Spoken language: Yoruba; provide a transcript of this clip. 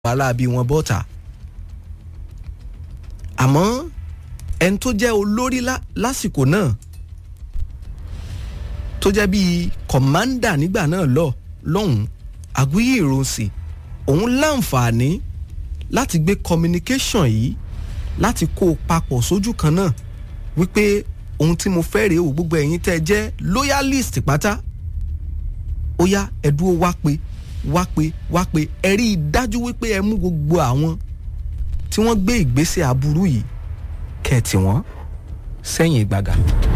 aláàbí wọn bọ́ta àmọ́ ẹni tó jẹ́ olórí lásìkò náà tó jẹ́ bíi kọ̀mándà nígbà náà lọ lọ́hùn-ún Aguiyi Ironsi òun láǹfààní láti gbé communication yìí láti kó o papọ̀ sójú kan náà wípé ohun tí mo fẹ́ rèé o gbogbo ẹ̀yin tẹ́ ẹ jẹ́ loyalist pátá ó yá ẹ dúró wá pé wá pé wá pé ẹ rí i dájú wípé ẹ mú gbogbo àwọn tí wọ́n gbé ìgbésẹ̀ aburú yìí kẹ́ẹ̀tì wọ́n sẹ́yìn ìgbàgà.